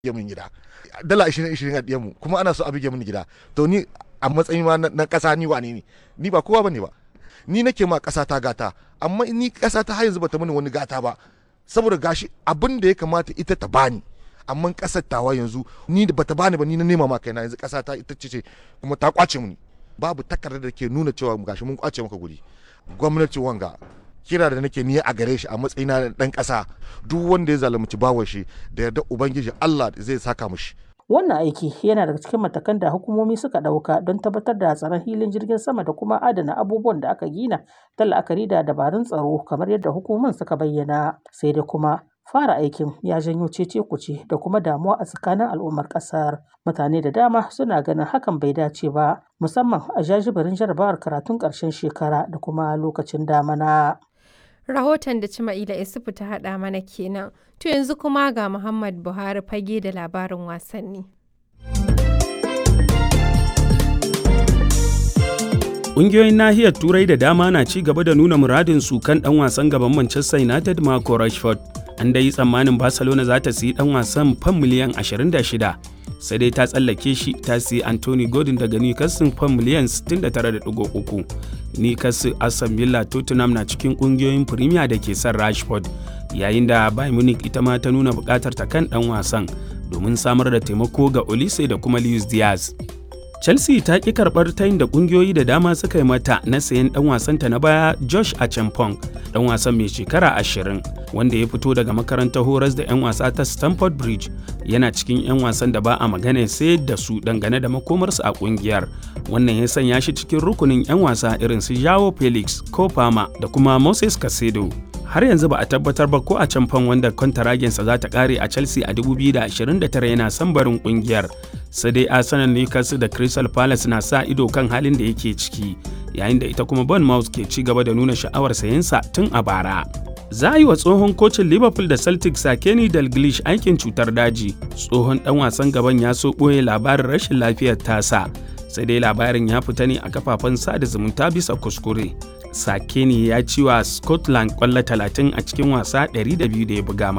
bige min gida dala 20 20 a diyanmu kuma ana so a bige min gida to ni a matsayin ma na kasa ni wane ne ni ba kowa bane ba ni nake ma kasa ta gata amma ni kasa ta har yanzu bata mini wani gata ba saboda gashi abin da ya kamata ita ta bani amma kasar tawa yanzu ni da bata bani ba ni na nema ma kaina yanzu kasa ta ita ce kuma ta kwace mini babu takardar da ke nuna cewa gashi mun kwace maka guri gwamnati wanga kira da nake ni a gare shi a matsayina na dan kasa duk wanda ya zalunci bawa shi da yarda ubangiji Allah zai saka mishi Wannan aiki yana daga cikin matakan da hukumomi suka ɗauka don tabbatar da tsaron filin jirgin sama da kuma adana abubuwan da aka gina ta la'akari da dabarun tsaro kamar yadda hukumomin suka bayyana. Sai dai kuma fara aikin ya janyo cece kuce da kuma damuwa a tsakanin al'ummar ƙasar. Mutane da dama suna ganin hakan bai dace ba musamman a jajibirin jarabawar karatun ƙarshen shekara da kuma lokacin damana. Rahoton da Cima'ila Isufu ta haɗa mana kenan. To yanzu kuma ga Muhammad Buhari fage da labarin wasanni. Ƙungiyoyin nahiyar Turai da dama na ci gaba da nuna muradin su kan ɗan wasan gaban Manchester United Marco Rashford. An dai tsammanin Barcelona za ta siyi ɗan wasan fan miliyan 26 sai dai ta tsallake shi ta siyi Anthony Gordon daga Newcastle fan miliyan 69.3. Newcastle, Aston Villa, Tottenham na cikin ƙungiyoyin Premier da ke son Rashford yayin da Bayern Munich ita ma ta nuna buƙatar ta kan ɗan wasan domin samar da taimako ga Olise da kuma Luis Diaz. Chelsea ta ƙi karɓar tayin da ƙungiyoyi da dama suka yi mata na sayan ɗan wasanta na baya Josh Achampong, ɗan wasan mai shekara ashirin wanda ya fito daga makarantar horas da 'yan wasa ta Stamford Bridge yana cikin 'yan wasan da ba a magana sai da su dangane da makomarsu a ƙungiyar. Wannan ya sanya shi cikin rukunin 'yan wasa irin su Joao Felix, Kofama da kuma Moses Casedo. har yanzu ba a tabbatar ba ko a can fan wanda kwantaragensa za ta kare a chelsea a 2029 yana son barin kungiyar sai dai arsenal newcastle da crystal palace na sa ido kan halin da yake ciki yayin da ita kuma bournemouth ke ci gaba da nuna sha'awar sayensa tun a bara za a yi wa tsohon kocin liverpool da celtic sakeni dalglish aikin cutar daji tsohon dan wasan gaban ya so ɓoye labarin rashin lafiyar tasa sai dai labarin ya fita ne a kafafen sada zumunta bisa kuskure Sakeni ya ci wa Scotland kwallo 30 a cikin wasa 200 da ya buga